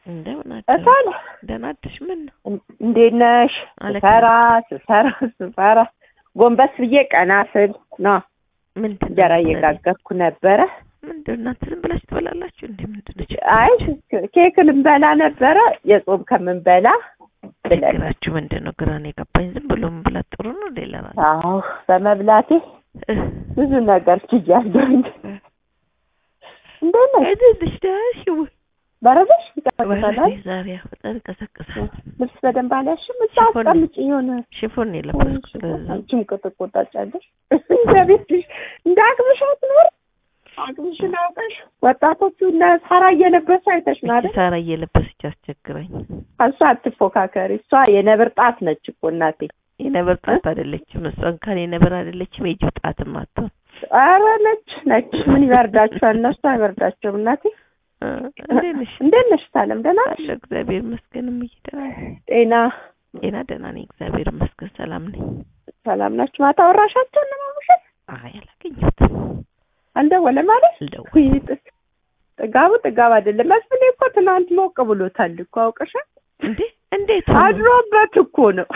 እንደምን አደሩ? እታለ ደህና አደርሽ? ምን ነው እንዴት ነሽ? አለክ- ስሰራ ስሰራ ስሰራ ጎንበስ ብዬ ቀና ስል ነው ምንድን ነው እንጀራ የምትሰሪው? እየጋገርኩ ነበረ። ምንድን ነው እናንተ ዝም ብላችሁ ትበላላችሁ እንዴ? ምንድን ነው ችግር? አይ ኬክ ልንበላ ነበረ የጾም ከምንበላ ብለን ችግራችሁ ምንድን ነው? ግራን የገባኝ ዝም ብሎ መብላት ጥሩ ነው። ሌላ ራሱ አዎ በመብላቴ ብዙ ነገር ችያለሁኝ። እንዴት ነሽ? አይደልሽ ደህና ወይ? በረደሽ? ይቀሰቅሳል። ዛሬ ያው በጣም ይቀሰቅሳል። ልብስ በደንብ አላሽም? እዛ ሽፎን- አስቀምጪ የሆነ ሽፎን ነው የለበስኩት። ለዛ አንቺም ቁጥቁጣጫለሽ እንደ ቤትሽ እንደ አቅምሽ አትኖር አቅምሽን አውቀሽ ወጣቶቹ እነ ሳራ እየለበሱ አይተሽ ነው እቺ አይደል? ሳራ እየለበሰች አስቸግረኝ። እሷ አትፎካከሪ። እሷ የነብር ጣት ነች እኮ እናቴ። የነብር ጣት አይደለችም እሷ እንኳን የነብር አይደለችም የጅብ ጣትም አትሆን። ኧረ ነች ነች። ምን ይበርዳቸዋል? እነሱ አይበርዳቸውም እናቴ። እ፣ እንዴት ነሽ? እንዴት ነሽ ታለም? ደህና ነሽ? አለሁ እግዚአብሔር ይመስገን። እምዬ ደህና ነኝ። ጤና ጤና ደህና ነኝ እግዚአብሔር ይመስገን። ሰላም ነኝ። ሰላም ናችሁ? ማታ ወራሻቸው ለማሙሸት አይ አላገኘሁትም። አልደወለም ማለት ልደውል ውይ ጥ- ጥጋቡ ጥጋብ አይደለም። መስፍኔ እኮ ትናንት ሞቅ ብሎታል እኮ አውቀሻል። እንዴ እንዴት ሆኖ? አድሮበት እኮ ነው።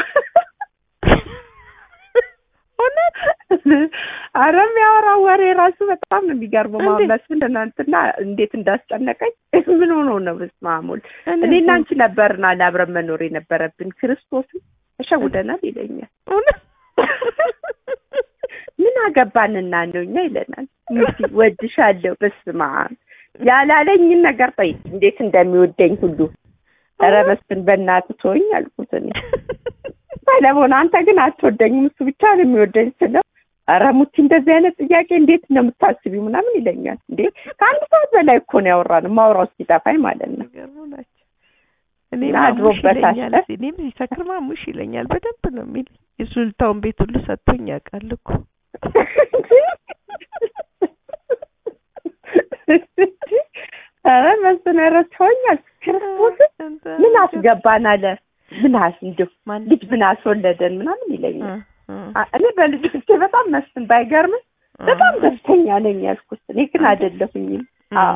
እውነት አረ የሚያወራው ወሬ ራሱ በጣም ነው የሚገርመው። እንዴት? ማን መስፍን ትናንትና እንዴት እንዳስጨነቀኝ ምን ሆኖ ነው በስመ አብ ወልድ። እኔ እኔና አንቺ ነበርና ለአብረን መኖር የነበረብን ክርስቶስን ተሸውደናል ይለኛል። እውነት ምን አገባንና ነው እኛ ይለናል። ሙቲ ወድሻለሁ በስመ አብ ያላለኝን ነገር ጠይቅ እንዴት እንደሚወደኝ ሁሉ ኧረ መስፍን በእናትህ ተወኝ አልኩት እኔ ሰለሞን አንተ ግን አትወደኝም እሱ ብቻ ነው የሚወደኝ ስለው ኧረ ሙቲ እንደዚህ አይነት ጥያቄ እንዴት ነው የምታስቢው ምናምን ይለኛል እንዴ ከአንድ ሰዓት በላይ እኮ ነው ያወራነው ማውራው እስኪጠፋኝ ማለት ነው የሚገርሙ ናቸው። እኔ እና ማሙሽ አድሮበታል። ይለኛል። እኔም ሲሰክር ማሙሽ ይለኛል። በደንብ ነው የሚለኝ። የሱልታውን ቤት ሁሉ ሰጥቶኝ ያውቃል እኮ። ኧረ መስፍን ኧረ ተወኝ አልኩት ክርስቶስን ምን አስገባን አለ ምን አስ እንዲሁ ማን ልጅ ምን አስወለደን ምናምን ይለኛል እ፣ እ፣ አ- እኔ በልጆቼ በጣም መስፍን ባይገርምም በጣም ደስተኛ ነኝ ያልኩት እኔ ግን አይደለሁኝም እ፣ አዎ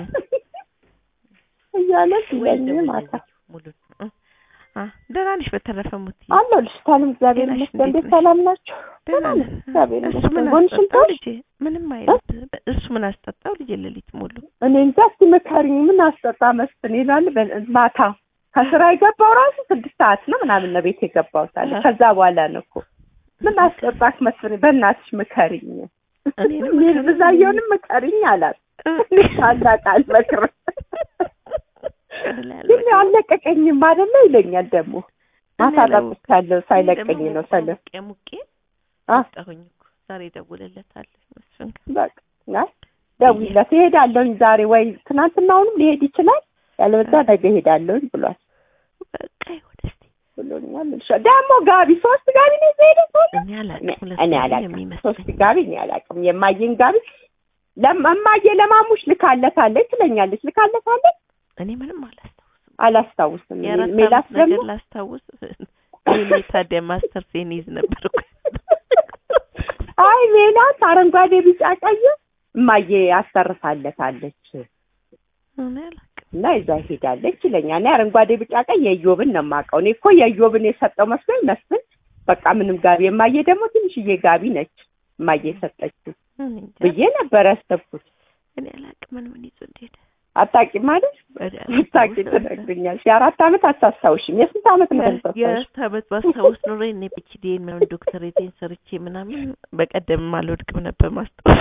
እያለ ወይ ሲለኝ ደውል ማታ ሙሉ እ፣ አ፣ ደህና ነሽ? በተረፈ ሙት አለሁ ልጅታንም እግዚአብሔር ጤናሽ ይመስገን እንዴት እንዴት ነሽ? ሰላም ናቸው ደህና ደህና ነን። ነን እግዚአብሔር እሱ ይመስገን ምን ጎንሽን አስጠጣው ተውሽ ልጄ? ምንም አይነት እሱ ምን አስጠጣው ልጄ? ሌሊት ሙሉ እኔ እንጃ እስኪ ምከሪኝ ምን አስጠጣ መስፍን ይላል በ- ማታ ከስራ የገባው ራሱ ስድስት ሰዓት ነው ምናምን ነው ቤት የገባው ሳለ አሃ። ከዛ በኋላ ነው እኮ ምን አስጠጣክ መስፍን በእናትሽ ምከሪኝ እኔንም ሜል ምከሪኝ። ብዛየውንም ምከሪኝ አላት እ፣ ታላቅ አልመክርም እላለሁ። ግን አልለቀቀኝም አይደለ ይለኛል ደግሞ ማታ እኔ ለው- ጠጥቻለሁ ሳይለቀኝ ደግሞ ነው ሰለ ሙቄ ሙቄ አ ጠሁኝ እኮ ዛሬ ደውልለታለሁ መስፍን ጋር። በቃ አይ ደውይለት እሄዳለሁኝ ዛሬ ወይ ትናንትናውንም ሊሄድ ይችላል ያለበዛ ነገ እሄዳለሁኝ ብሏል በቃ ይሁን እስኪ ብሎኛል እሺ ደግሞ ጋቢ ሶስት ጋቢ ነው ዘይደ እኔ አላውቅም። ሁለት እኔ ነው አላውቅም የሚመስለኝ። ሶስት ጋቢ እኔ አላውቅም የማየን ጋቢ ለማማየ ለማሙሽ ልካለታለች ትለኛለች ልካለታለች እኔ ምንም አላስታውስም። አላስታውስም እኔ የአራት ሜላት ዓመት ደግሞ ነገር ላስታውስ እኔ ታዲያ ማስተር ሴን ይዝ ነበር እኮ አይ ሜላት አረንጓዴ ቢጫ ቀይ እማዬ አሰርታለታለች እኔ አላውቅም። እና ይዛ ሄዳለች ይለኛል። እኔ አረንጓዴ ቢጫ ቀይ የኢዮብን ነው የማውቀው። እኔ እኮ የኢዮብን የሰጠው መስሎኝ መስፍን በቃ ምንም ጋቢ የማየ ደግሞ ትንሽዬ ጋቢ ነች እማዬ የሰጠችው እኔ እንጃ። ብዬ ነበር ያሰብኩት። እኔ አላውቅም ምን ምን ይዞ እንደሄደ አታውቂም ማለት ወዲያ ብታውቂ አላስታውስም። ትነግሪኛለሽ። የአራት ዓመት አታስታውሽም። የስንት ዓመት ነው የምታስታውሽ? የአራት ዓመት ባስታውስ ኖሮ እኔ ፒኤችዲን ምናምን ዶክተሬቴን ሰርቼ ምናምን በቀደም አልወድቅም ነበር ማስታወስ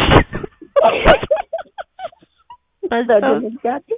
ማስታወስ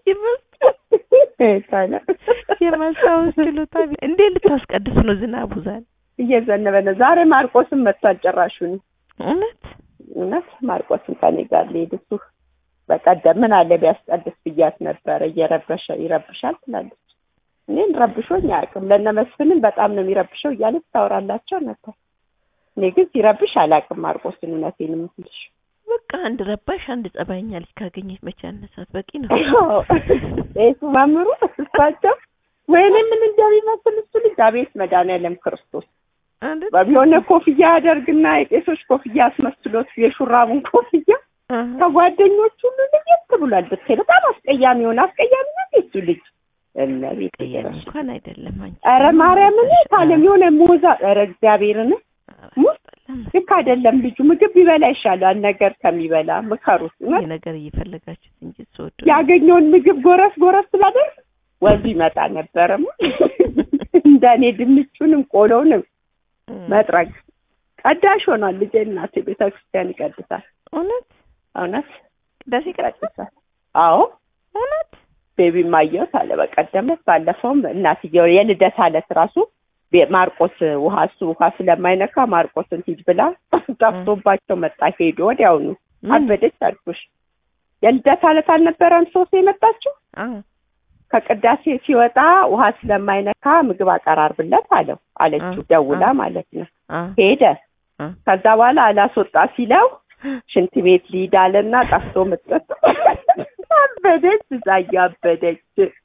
የማስታወስ ችሎታ ቢ- እንዴት ልታስቀድስ ነው? ዝናቡ ዛሬ እየዘነበ ነው። ዛሬ ማርቆስም መጥቷል። ጭራሹን እውነት እውነት ማርቆስም ከኔ ጋር ሊሄድ እሱ በቀደም ምን አለ ቢያስቀድስ ብያት ነበረ። እየረበሸ ይረብሻል ትላለች። እኔን ረብሾኝ አያውቅም። ለእነ መስፍንን በጣም ነው የሚረብሸው እያለች ታወራላቸው ነበር። እኔ ግን ሲረብሽ አላውቅም ማርቆስን። እውነቴን የምልሽ በቃ አንድ ረባሽ አንድ ጸባይኛ ልጅ ካገኘች መቼ አነሳት በቂ ነው። እሱ መምሩ እሳቸው ወይኔ ምን እንደሚመስል እሱ ልጅ አቤት መድኃኒዓለም ክርስቶስ አይደል? የሆነ ኮፍያ ያደርግና የቄሶች ኮፍያ አስመስሎት የሹራቡን ኮፍያ አሃ። ከጓደኞቹ ሁሉ ለየት ብሏል ብታይ በጣም አስቀያሚ የሆነ አስቀያሚ ነው እሱ ልጅ እመቤቴ ቀየም ድረሽ እንኳን አይደለም አንቺ ኧረ ማርያምን ታለም የሆነ ሞዛ ኧረ እግዚአብሔርን ሙት ልክ አይደለም ልጁ ምግብ ቢበላ ይሻላል ነገር ከሚበላ ምከሩት እውነት ይህ ነገር እየፈለጋችሁት እንጂ ስወዱ ያገኘውን ምግብ ጎረስ ጎረስ ስላደርግ ወዙ ይመጣ ነበረም እንደኔ ድንቹንም ቆሎንም መጥረግ ቀዳሽ ሆኗል ልጄ እናቴ ቤተክርስቲያን ይቀድሳል እውነት እውነት ቅዳሴ ቀዳሴ ይቀድሳል አዎ እውነት ቤቢ ማየት አለ በቀደም ባለፈውም እናትየው የልደት አለት ራሱ ቤ- ማርቆስ ውሃ እሱ ውሃ ስለማይነካ ማርቆስን ሂድ ብላ ጠፍቶባቸው መጣ ሄዶ ወዲያውኑ ምን? አበደች አልኩሽ የልደት አለት አልነበረም ሶስት የመጣችው አዎ ከቅዳሴ ሲወጣ ውሃ ስለማይነካ ምግብ አቀራርብለት አለው አለችው አ- ደውላ አ- ማለት ነው አዎ ሄደ አ- ከዛ በኋላ አላስወጣ ሲለው ሽንት ቤት ሊድ አለና ጠፍቶ ምጥጥ አበደች እዛ እያበደች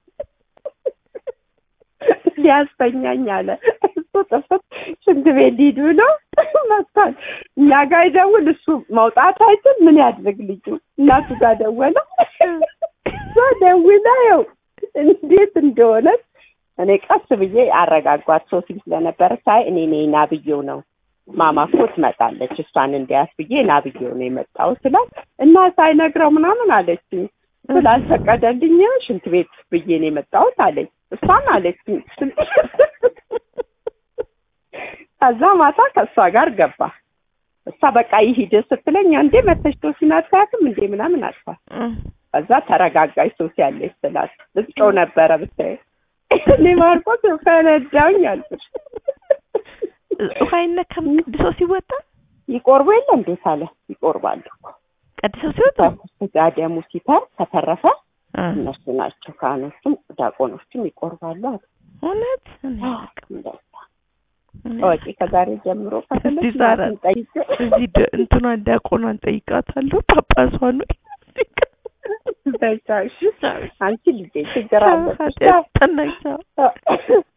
ሊያስተኛኝ አለ እሱ ጥፍት ሽንት ቤት ሊድ ብሎ መጥቷል እኛ ጋር ይደውል እሱ መውጣት አይችል ምን ያድርግ ልጁ እናቱ ጋር ደወለ እሷ ደውላ ያው እንዴት እንደሆነች እኔ ቀስ ብዬ አረጋጓት ሶስት ስለነበረ ሳይ እኔ ነኝ ና ብዬው ነው ማማ እኮ ትመጣለች እሷን እንዲያስ ብዬ ና ብዬው ነው የመጣው ስላት እና ሳይነግረው ምናምን አለችኝ ስላልፈቀደልኝ ሽንት ቤት ብዬ ነው የመጣሁት አለኝ እሷን አለችኝ ከዛ ማታ ከእሷ ጋር ገባ እሷ በቃ ይሂድ ስትለኝ እንዴ መተሽ ቶሲን አታያትም እንዴ ምናምን አልኳት እም። ከዛ ተረጋጋች ሶሲ ያለች ስላት ልትጮህ ነበረ ብታይ እኔ ማርቆስ ፈነዳውኝ አልኩሽ ውሃ አይነካም ቅድሶ ሲወጣ ይቆርቡ የለ እንዴት አለ ይቆርባሉ እኮ ቀድሰው ሲወጡ ስጋ ደሙ ሲተር ከተረፈ አ፣ እነሱ ናቸው ካህኖቹም ዲያቆኖቹም ይቆርባሉ አሉ እውነት እኔ አላውቅም። እንደዛ እኔ ወጪ ከዛሬ ጀምሮ ከፈለግሽ እዚህ ዛሬ- እናትን ጠይቄ እዚህ ደ- እንትኗን ዲያቆኗን ጠይቃታለሁ ጳጳሷን በቻ እሺ አንቺ ልጄ ችግር አለብሽ ኃጢአት ጠናኝ። ቻው።